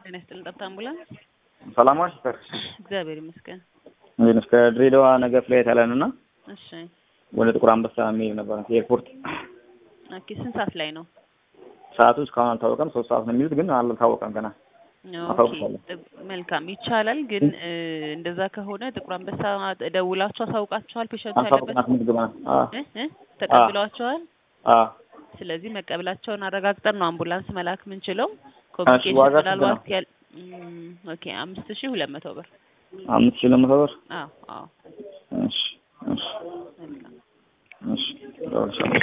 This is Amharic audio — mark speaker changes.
Speaker 1: ጤና ይስጥልን። ጠብታ አምቡላንስ
Speaker 2: ሰላም ዋልሽ?
Speaker 1: እግዚአብሔር ይመስገን።
Speaker 2: እንዴት ነሽ? ከድሬዳዋ ነገ ፍላይት ያለን እና
Speaker 1: እሺ
Speaker 2: ወደ ጥቁር አንበሳ የሚሄድ ነበር ኤርፖርት።
Speaker 1: ኦኬ። ስንት ሰዓት ላይ ነው?
Speaker 2: ሰዓቱ እስካሁን አልታወቀም። ሶስት ሰዓት ነው የሚሉት ግን አልታወቀም ገና።
Speaker 1: ኦኬ
Speaker 2: አሳውቃለሁ።
Speaker 1: ጥ- መልካም ይቻላል። ግን እ፣ እንደዛ ከሆነ ጥቁር አንበሳ ደውላችሁ አሳውቃችኋል? ፔሸንቱ ያለበት
Speaker 2: አንሳውቅናት ምዝግባ
Speaker 1: እ እ ተቀብለዋቸዋል?
Speaker 2: አ
Speaker 1: ስለዚህ መቀበላቸውን አረጋግጠን ነው አምቡላንስ መላክ የምንችለው።
Speaker 2: ዋጋ
Speaker 1: ኮሚኒኬሽን
Speaker 2: ስንት ነው?
Speaker 1: ምናልባት ያል እም፣ ኦኬ አምስት ሺህ ሁለት መቶ ብር
Speaker 2: አምስት ሺህ ለመቶ ብር።
Speaker 1: አዎ አዎ
Speaker 2: እሺ እሺ
Speaker 1: መልካም
Speaker 2: እሺ እደውልልሻለሁ።